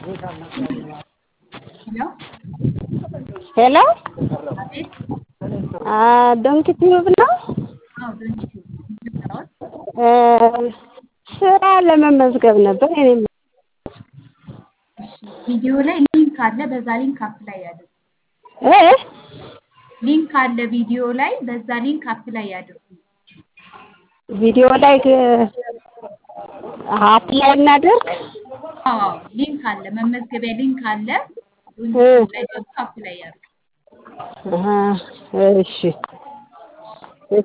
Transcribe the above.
ሄሎ አቤት ዶንኪ ቲዩብ ነው? አዎ ዶንኪ ቲዩብ እንደምታወት ስራ ለመመዝገብ ነበር። እኔም እሺ ቪዲዮ ላይ ሊንክ አለ። በዛ ሊንክ አፕላይ ያድርጉ። እ ሊንክ አለ ቪዲዮ ላይ፣ በዛ ሊንክ አፕላይ ያድርጉ። ቪዲዮ ላይ አፕላይ እናድርግ። አዎ ሊንክ አለ፣ መመዝገቢያ ሊንክ አለ። ዶንኪ ቲዩብ ላይ ገብቶ አፕላይ ያድርጉ። አሀ፣ እሺ